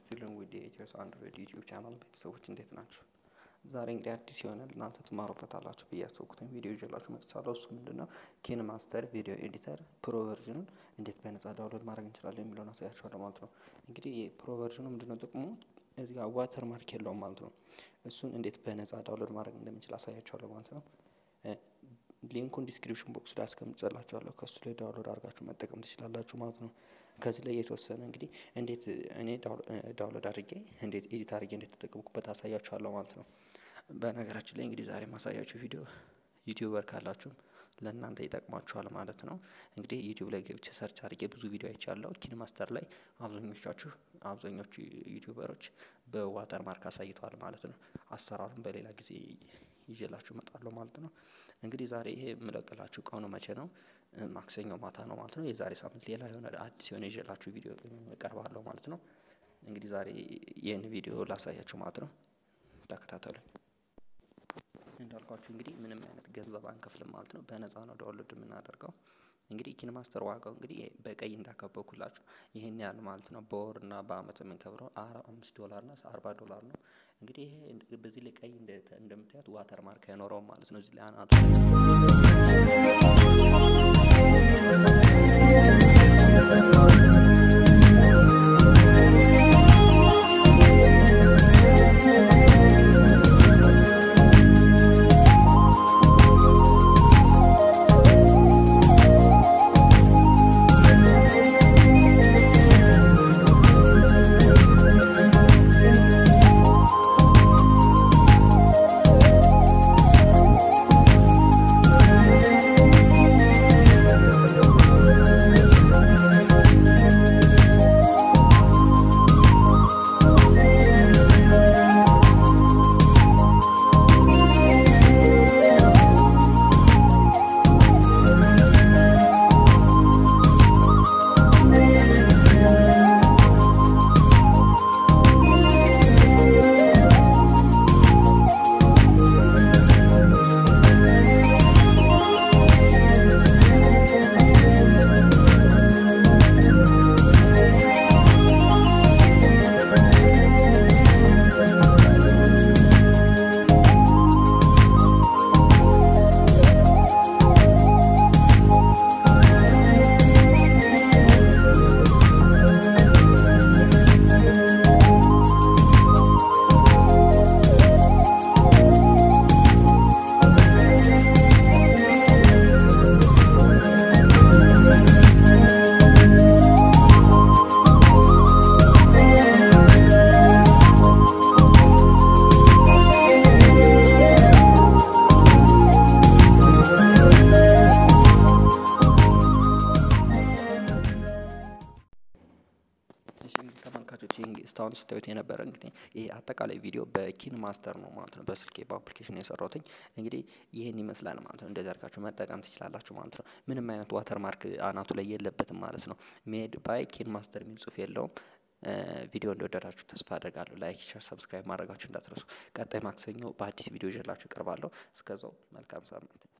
ስቲልን ዊድ የኢትዮስ አንድሮይድ ዩቲዩብ ቻናል ቤተሰቦች እንዴት ናቸው? ዛሬ እንግዲህ አዲስ የሆነ እናንተ ትማሩበታላችሁ ብዬ ያሰብኩትን ቪዲዮ ይዤላችሁ መጥቻለሁ። እሱ ምንድን ነው ኪን ማስተር ቪዲዮ ኤዲተር ፕሮ ቨርዥኑን እንዴት በነጻ ዳውንሎድ ማድረግ እንችላለን የሚለውን አሳያችኋለሁ ማለት ነው። እንግዲህ ፕሮ ቨርዥኑ ምንድን ነው ጥቅሙ? እዚህ ጋር ዋተር ማርክ የለውም ማለት ነው። እሱን እንዴት በነጻ ዳውንሎድ ማድረግ እንደምንችል አሳያችኋለሁ ማለት ነው። ሊንኩን ዲስክሪፕሽን ቦክስ ላይ አስቀምጬላችኋለሁ ከሱ ላይ ዳውንሎድ አድርጋችሁ መጠቀም ትችላላችሁ ማለት ነው። ከዚህ ላይ የተወሰነ እንግዲህ እንዴት እኔ ዳውንሎድ አድርጌ እንዴት ኤዲት አድርጌ እንዴት ተጠቀምኩበት አሳያችኋለሁ ማለት ነው። በነገራችን ላይ እንግዲህ ዛሬ ማሳያችሁ ቪዲዮ ዩቲዩበር ካላችሁም ለእናንተ ይጠቅማችኋል ማለት ነው። እንግዲህ ዩቲዩብ ላይ ገብቼ ሰርች አድርጌ ብዙ ቪዲዮ አይቻለሁ። ኪን ማስተር ላይ አብዛኞቻችሁ አብዛኞቹ ዩቲዩበሮች በዋተር ማርክ አሳይተዋል ማለት ነው። አሰራሩን በሌላ ጊዜ ይዤላችሁ እመጣለሁ ማለት ነው። እንግዲህ ዛሬ ይሄ የምለቅላችሁ ቀኑ መቼ ነው? ማክሰኞ ማታ ነው ማለት ነው። የዛሬ ሳምንት ሌላ የሆነ አዲስ የሆነ ይዤላችሁ ቪዲዮ እቀርባለሁ ማለት ነው። እንግዲህ ዛሬ ይህን ቪዲዮ ላሳያችሁ ማለት ነው። ተከታተሉኝ። እንዳልኳችሁ እንግዲህ ምንም አይነት ገንዘብ አንከፍልም ማለት ነው። በነፃ ነው ዳውንሎድ የምናደርገው። እንግዲህ ኪን ማስተር ዋጋው እንግዲህ በቀይ እንዳከበብኩላችሁ ይህን ያህል ማለት ነው። በወር እና በአመት የምንከብረው አምስት ዶላር እና አርባ ዶላር ነው። እንግዲህ ይሄ በዚህ ላይ ቀይ እንደምታዩት ዋተር ማርክ አይኖረውም ማለት ነው። እዚህ ላይ አናቱ ተመልካቾች እስካሁን ስታዩት የነበረ እንግዲህ ይሄ አጠቃላይ ቪዲዮ በኪን ማስተር ነው ማለት ነው። በስልኬ በአፕሊኬሽን የሰራሁትኝ እንግዲህ ይህን ይመስላል ማለት ነው። እንደዚህ አድርጋችሁ መጠቀም ትችላላችሁ ማለት ነው። ምንም አይነት ዋተር ማርክ አናቱ ላይ የለበትም ማለት ነው። ሜድ ባይ ኪን ማስተር የሚል ጽሁፍ የለውም። ቪዲዮ እንደወደዳችሁ ተስፋ አድርጋለሁ። ላይክ፣ ሸር፣ ሰብስክራይብ ማድረጋችሁ እንዳትረሱ። ቀጣይ ማክሰኞ በአዲስ ቪዲዮ ይዤላችሁ እቀርባለሁ። እስከዛው መልካም ሳምንት